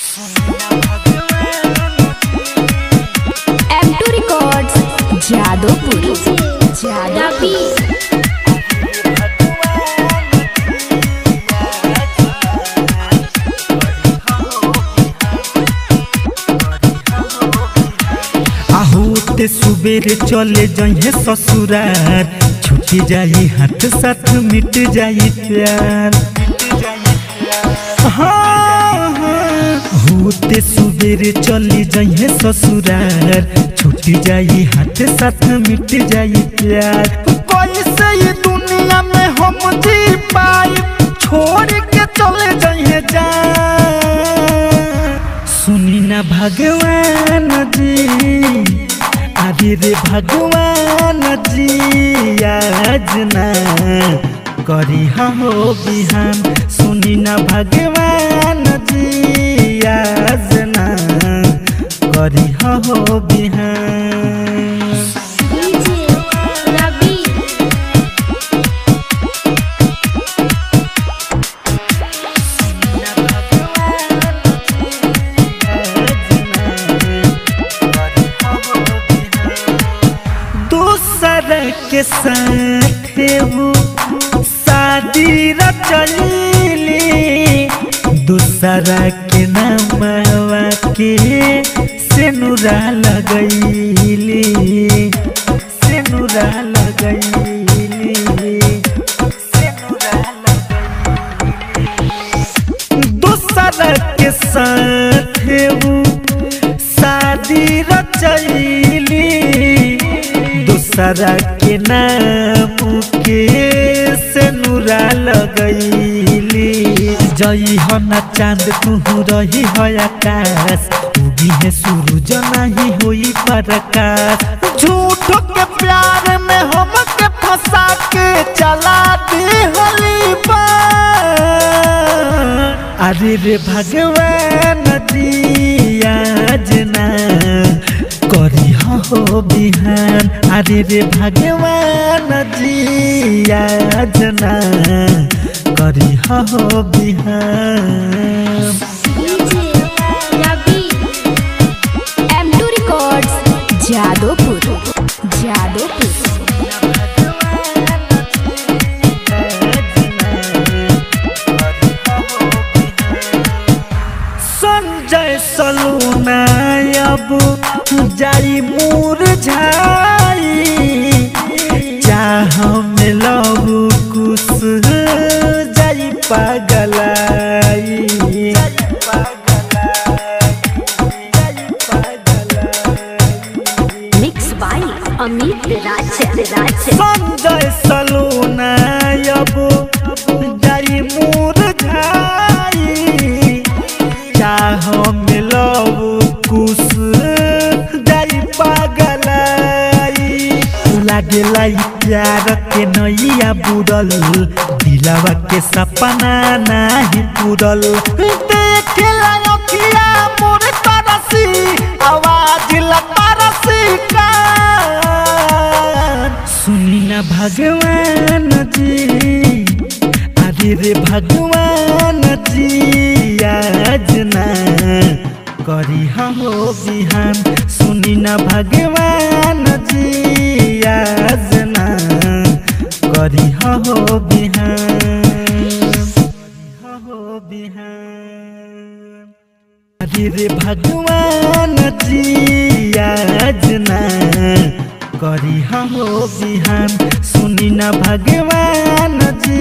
M two records Jadopur Jadopur आहूते सुबेरे चले जइहे ससुरार छूटी जाई हाथ साथ मिट जाई प्यार हाँ, हाँ। होते सुबेरे चली जइहे ससुरार छूटी जाई हाथ साथ मिट जाई प्यार कैसे ये दुनिया में हम जी पाई छोड़ के चले जइहे जा सुनी ना भगवान जी अरे रे भगवान जी आज ना करी हो बिहान सुनी ना भगवान जी आज ना करी हो बिहान दूसर के साथ वो शादी रचली दूसरा के नामवा के सेनुरा लगैली सेनुरा लगैली सेनुरा लगैली दूसरा के साथ वो शादी रचैली दूसरा के नाम के सेनुरा लगैली जई हो ना चांद तू रही हो आकाश उगी है सूरज नहीं होई प्रकाश झूठ के प्यार में हम के फंसा के चला दे होली अरे रे भगवान जी आज ना करी हो बिहान अरे रे भगवान जी आज ना करी हो बिहान M two records Jadopur Jadopur Sanjay Saluna अब जाई मूर झाई चाह में लव कुछ जाई पागलाई मिक्स बाय अमित राज राज संजय सलूना अब जाई मूर झाई चाह में लव कुछ जाई पागलाई लागेला ई प्यार के नैया बुड़ल दिलावा के सपना नाही पूरल देखेला अखिया मोर तरसी आवाज ला तरसी का सुनी ना भगवान जी अरे रे भगवान जी आज ना करी हो बिहान सुनी ना भगवान जी आज ना करी हो बिहान हो बिहान अरे रे भगवान जी आज ना करी हो बिहान सुनी ना भगवान जी